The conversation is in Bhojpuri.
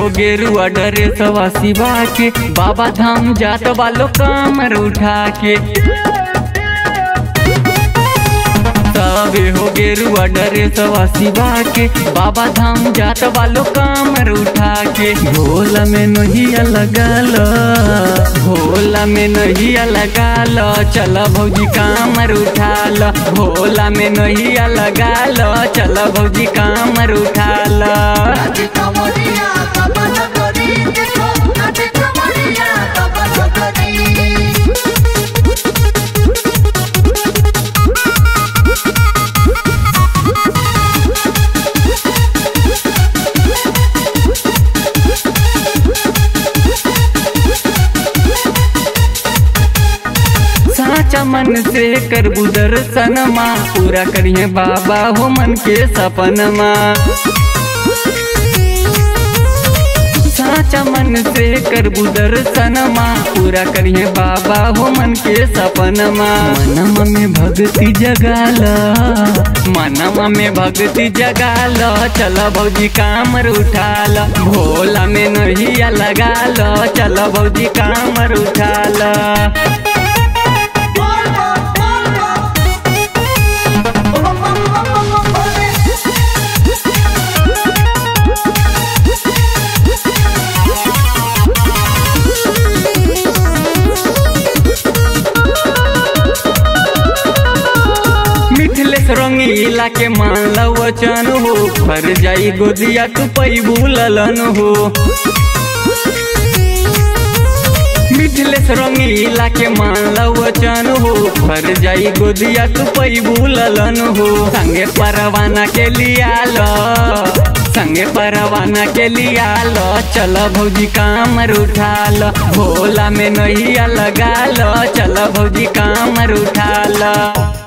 हो गेरुआ डरे सवा शिवा के बाबा धाम जात वालो कामर उठा के सबे हो गेरुआ डरे सवा शिवा के बाबा धाम जात वालो कामर उठा के भोला में नहिया लगा लो भोला में नहिया लगा लो चल भौजी कामर उठा लो भोला में नहिया लगा लो चल भौजी कामर उठा लो नाचे कमरिया बाबा नगरी देखो नाचे कमरिया बाबा नगरी साचा मन से करबू दर्शनमा पूरा करिए बाबा हो मन के सपनमा साचा मन से करबू दर्शनमा पूरा करिए बाबा हो मन के सपनमा मनम में भक्ति जगाल मनम में भक्ति जगाल चल भौजी कामर उठाल भोला में नहिया लगाल चल भौजी कामर उठाल बोल बोल बोल बोल बम बम बम बम बोले मिथिलेश रंगीला के मान लो वचन हो फर जाई गोदिया तू पई भूललन हो मिथिलेश रंगीला के मान लो वचन हो फर जाई गोदिया तू पई भूललन हो संगे परवाना के लिया लो संगे परवाना के लिया लो चल भौजी कामर उठा लो भोला में नहिया लगा लो चल भौजी कामर उठा लो